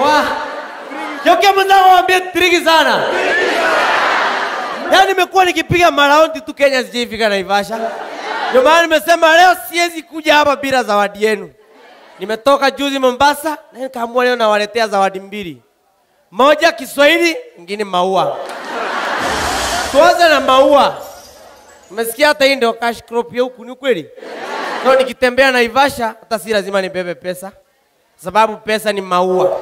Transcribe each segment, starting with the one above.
Wa. Yokia mwenzangu mwambie triki sana. Yaani nimekuwa nikipiga maraundi tu Kenya sijaifika Naivasha. Ndio maana nimesema leo siwezi kuja hapa bila zawadi yenu. Nimetoka juzi Mombasa na nikaamua leo nawaletea zawadi mbili. Moja Kiswahili, nyingine maua. Tuanze na maua. Umesikia hata hii ndio cash crop ya huku ni kweli? Kwa nikitembea Naivasha hata si lazima nibebe pesa. Sababu pesa ni maua.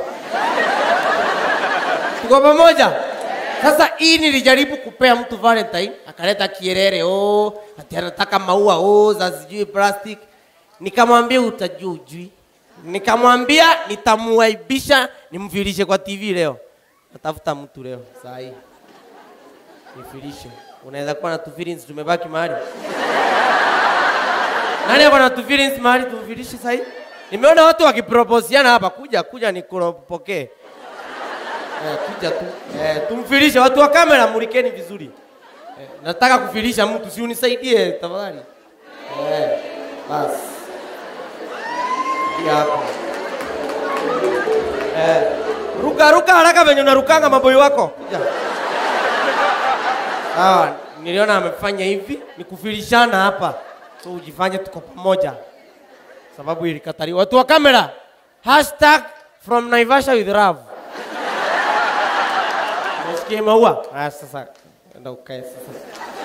Tuko pamoja? Sasa hii nilijaribu kupea mtu Valentine, akaleta kierere, oh, ati anataka maua, oh, za sijui plastic. Nikamwambia utajua ujui. Nikamwambia nitamuaibisha nimfilishe kwa TV leo. Natafuta mtu leo saa hii. Nifilishe. Unaweza kuwa na tu feelings tumebaki mahali. Nani ako na tu feelings mahali tumfilishe saa hii? Nimeona watu wakiproposiana hapa, kuja kuja nikupokee. Eh, kuja tu. Eh, tumfilishe watu wa kamera, mulikeni vizuri. Eh, nataka kufilisha mtu, si unisaidie tafadhali. Eh, basi. Pia hapo. Eh, ruka ruka haraka venye unarukanga maboi wako. Kuja. Sawa, niliona amefanya hivi, ni kufilishana hapa. So ujifanye tuko pamoja. Sababu ilikataliwa. Watu wa kamera, hashtag from Naivasha with love. Nasikia maua. Ah, sasa enda ukae sasa.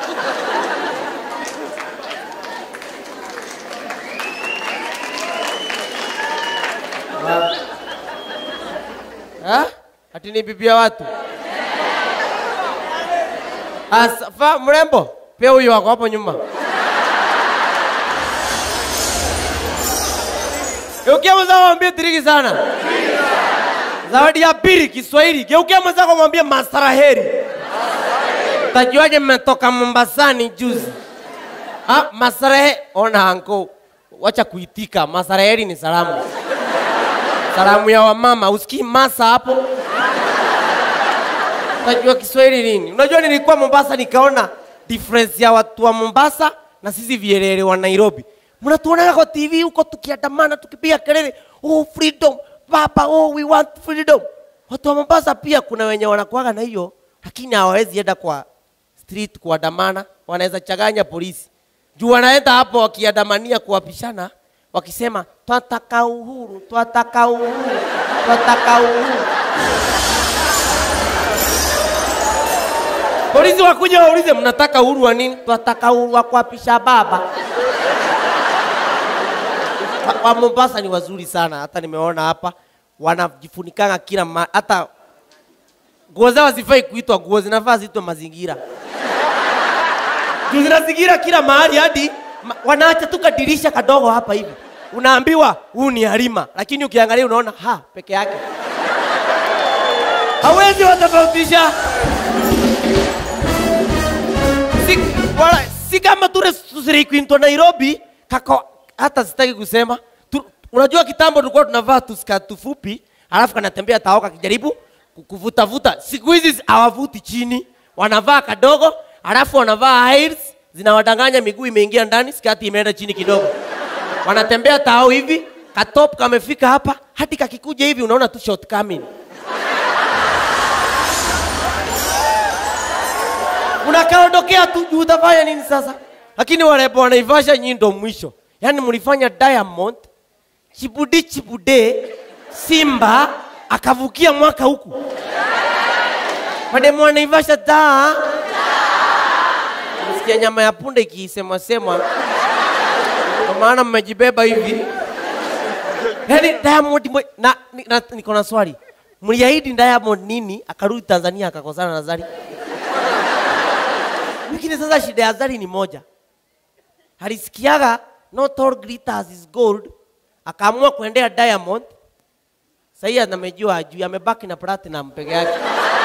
Ah. Ah? Ati ni bibi ya watu. Asa, fa mrembo, pia huyo wako hapo nyuma. Geukia mwenzako mwambie tiriki sana. Zawadi ya pili Kiswahili. Geukia mwenzako mwambie masaraheri. Utajuaje mmetoka Mombasani juzi? Ah, masarahe ona anko. Wacha kuitika. Masaraheri ni salamu. Salamu ya wamama. Usikii masa hapo? Unajua Kiswahili nini? Unajua nilikuwa Mombasa nikaona difference ya watu wa Mombasa na sisi vielele wa Nairobi. Mnatuonaga kwa TV huko tukiandamana tukipiga kelele, oh freedom, baba, oh we want freedom. Watu wa Mombasa pia kuna wenye wanakuaga na hiyo, lakini hawawezi enda kwa street kuandamana, wanaweza changanya polisi. Juu wanaenda hapo wakiandamania kuwapishana, wakisema twataka uhuru, twataka uhuru, twataka uhuru. Polisi wakuja waulize mnataka uhuru wa nini? Twataka uhuru wa kuapisha baba. Wa- Wa Mombasa ni wazuri sana, hata nimeona hapa wanajifunikanga kila ma, hata nguo zao hazifai kuitwa nguo, zinafaa ziitwe mazingira. Juu zinazingira kila mahali hadi ma, wanaacha tu kadirisha kadogo hapa hivi, unaambiwa huu ni Halima, lakini ukiangalia unaona ha peke yake, hawezi watofautisha si, wala, si kama ture tusirikwinto Nairobi kako, hata sitaki kusema tu, unajua kitambo tulikuwa tunavaa tuskatu fupi alafu kanatembea taoka kijaribu ku- kuvutavuta. Siku hizi hawavuti chini, wanavaa kadogo alafu wanavaa heels zinawadanganya, miguu imeingia ndani, skati imeenda chini kidogo, wanatembea tao hivi, katop kamefika hapa, hadi kakikuja hivi unaona tu shortcoming. unakaondokea tu juu utafanya nini sasa? Lakini warembo wanaivasha nyinyi ndo mwisho. Yaani mlifanya Diamond chibudi chibude Simba akavukia mwaka huku. Mademu wanaivasha taa. Msikia nyama ya punda ikisemwa semwa. Kwa maana mmejibeba hivi. Yaani Diamond mwe- na, ni- na niko na swali. Mliahidi Diamond nini akarudi Tanzania akakosana na Zari? Lakini sasa shida ya Zari ni moja. Alisikiaga not all glitters is gold, akaamua kuendea Diamond. Sasa anamejua ajui, amebaki na platinum peke yake.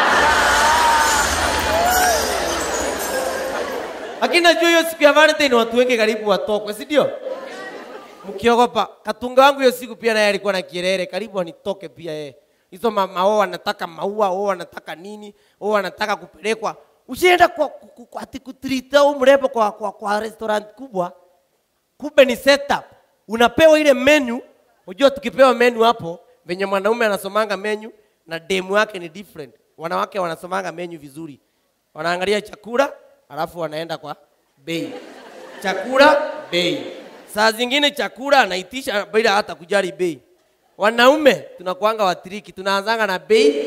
Lakini najua hiyo siku ya Valentine watu wengi karibu watokwe, si ndio? Mkiogopa. Katunga wangu hiyo siku pia naye alikuwa na kirere, karibu anitoke pia yeye. Hizo mama wao wanataka maua, wao wanataka nini, wao wanataka kupelekwa. Usienda kwa, kwa, kwa, kwa ati kutrita au mrembo kwa, kwa, kwa restaurant kubwa, kumbe ni setup. Unapewa ile menu, unajua tukipewa menu hapo, venye mwanaume anasomanga menu, na demu yake ni different. Wanawake wanasomanga menu vizuri, wanaangalia chakula alafu wanaenda kwa bei. Chakula bei, saa zingine chakula anaitisha bila hata kujali bei. Wanaume tunakuanga watiriki, tunaanzanga na bei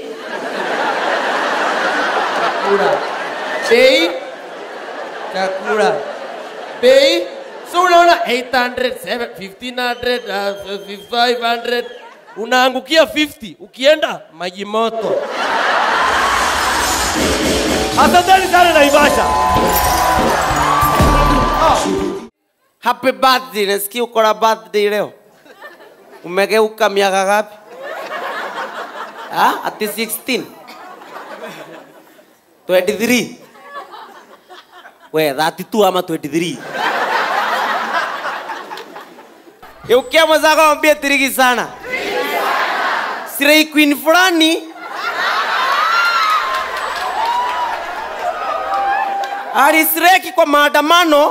chakula bei chakula bei so unaona 800 700, 1500 uh, 500 unaangukia 50 ukienda maji moto asanteni sana naivasha happy birthday nasikia uko na birthday leo umegeuka miaka gapi ha? ati 16 23 we 32 ama 23 Eukia mwenzako mwambie tiriki sana. Sirei queen fulani alisireki kwa maandamano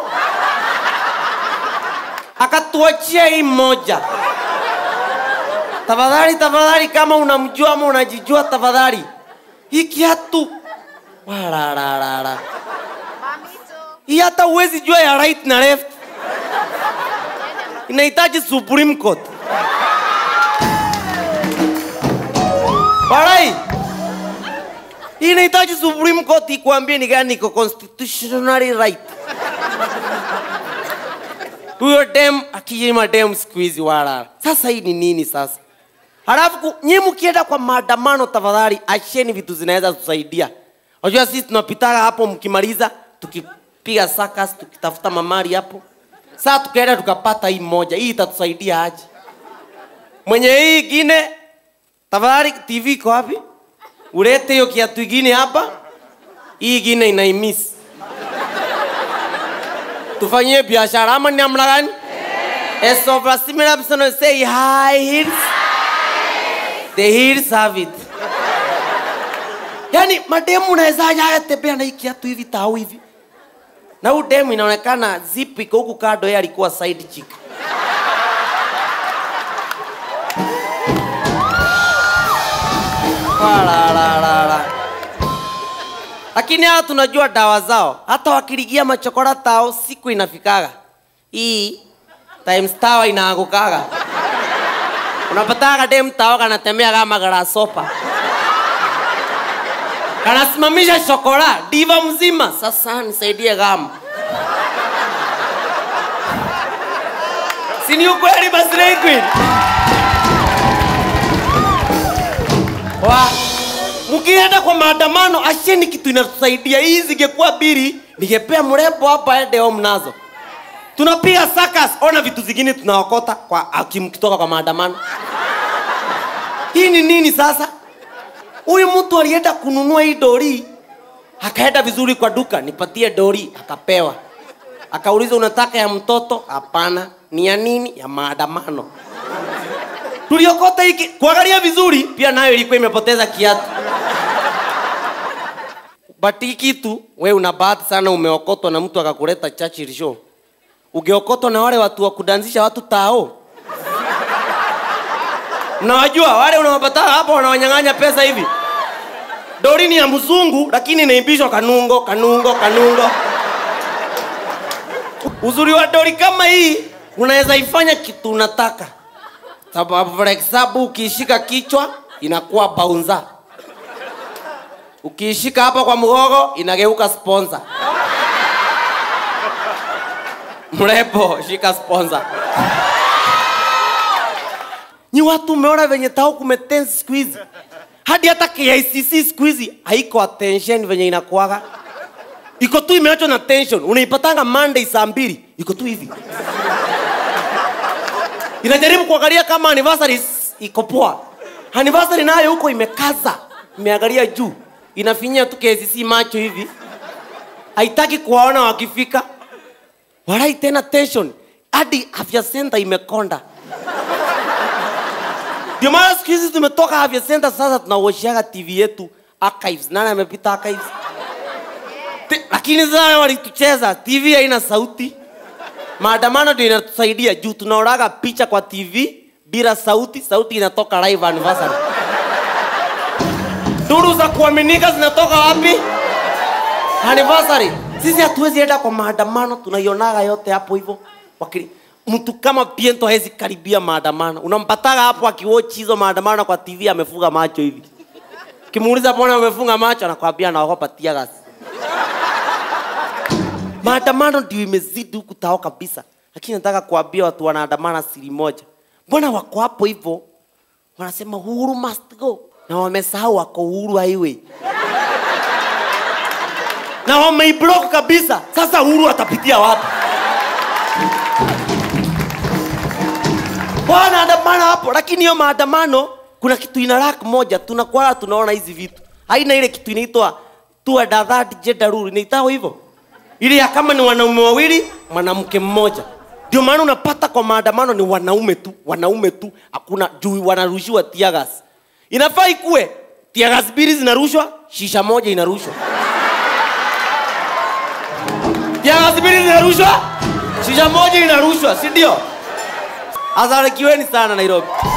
akatuachia hii moja. Tafadhali, tafadhali, kama unamjua ama unajijua, tafadhali hii kiatu walararara hii hata uwezi jua ya right na left inahitaji Supreme Court. Walai, hii inahitaji Supreme Court ikuambie ni gani iko constitutionally right. Huyo dem akijima dem siku hizi wala. Sasa hii ni nini sasa? Halafu ku- nyi mkienda kwa maandamano, tafadhali acheni vitu zinaweza tusaidia. Unajua sisi tunapitaga hapo, mkimaliza tukipiga sakas, tukitafuta mamari hapo saa tukaenda tukapata hii moja, hii itatusaidia aje? Mwenye hii ingine, tafadhali TV iko wapi? Ulete hiyo kiatu ingine hapa, hii ingine inaimiss. Tufanyie biashara ama ni namna gani? As of a similar person will say high heels, the heels have it. Yani mademu unaweza aje tembea na hii kiatu hivi tau hivi na huyu demu inaonekana zip iko huku kando, yeye alikuwa side chick. Walalala. Lakini hawa tunajua dawa zao, hata wakiligia machokora tao siku inafikaga hii times tawa inaangukaga. Unapataga dem tao kanatembea kama grasshopper kanasimamisha shokora diva mzima. Sasa nisaidie gama, si ni ukweli? Basi Slay Queen wa mkienda kwa maandamano, asheni kitu inatusaidia. Hii zingekuwa biri, ningepea mrembo hapa ende home nazo. Tunapiga sakas, ona vitu zingine tunaokota kwa akimkitoka kwa maandamano. Hii ni nini sasa? Huyu mtu alienda kununua hii dori, akaenda vizuri kwa duka, nipatie dori, akapewa. Akauliza, unataka ya mtoto? Hapana. Ni ya nini? Ya maandamano. Tuliokota hiki kuangalia vizuri, pia nayo ilikuwa imepoteza kiatu. But hii kitu we una bahati sana, umeokotwa na mtu akakuleta Churchill show. Ungeokotwa na wale watu wa kudanzisha watu tao Mnawajua wale unawapata hapo wanawanyang'anya pesa hivi. Dori ni ya mzungu lakini inaimbishwa kanungo, kanungo, kanungo. Uzuri wa dori kama hii unaweza ifanya kitu unataka. Sababu for example ukiishika kichwa inakuwa baunza. Ukiishika hapa kwa mgogo inageuka sponsor. Mrembo, shika sponsor. Ni watu umeona venye tao kumetense siku hizi, hadi hata KICC siku hizi haiko attention venye inakuaga, iko tu imeachwa na tension. Unaipatanga Monday saa mbili, iko tu hivi inajaribu kuangalia kama anniversary iko poa. Anniversary nayo huko imekaza, imeangalia juu, inafinyia tu KICC macho hivi, haitaki kuwaona wakifika. Walai tena tension, hadi afya center imekonda. Ndio maana siku hizi tumetoka afya center, sasa tunawashiaga TV yetu archives. Nani amepita archives? Te- Lakini sasa walitucheza, TV haina sauti. Maandamano ndio inatusaidia juu tunaonaga picha kwa TV bila sauti, sauti inatoka live anniversary. Duru za kuaminika zinatoka wapi? Anniversary. Sisi hatuwezi enda kwa maandamano, tunaionaga yote hapo hivyo. Wakili mtu kama Piento hawezi karibia maandamano. Unampataga hapo akiwatch hizo maandamano kwa TV amefunga macho hivi. Kimuuliza mbona umefunga macho anakwambia anaogopa tear gas. Maandamano ndio imezidi huku tao kabisa. Lakini nataka kuambia watu wanaandamana siri moja. Mbona wako hapo hivyo? Wanasema Uhuru must go. Na wamesahau wako Uhuru highway. Na wameiblock kabisa. Sasa Uhuru atapitia wapi? Wanaandamana hapo, lakini hiyo maandamano kuna kitu ina lack moja, tunakuwa tunaona hizi vitu. Haina ile kitu inaitwa two and a third gender rule, inaitwa hivyo. Ile ya kama ni wanaume wawili, mwanamke mmoja. Ndio maana unapata kwa maandamano ni wanaume tu, wanaume tu, hakuna juu wanarushiwa tear gas. Inafaa ikue tear gas mbili zinarushwa, shisha moja inarushwa. Tear gas mbili zinarushwa, shisha moja inarushwa, si ndio? Asarikiweni sana Nairobi.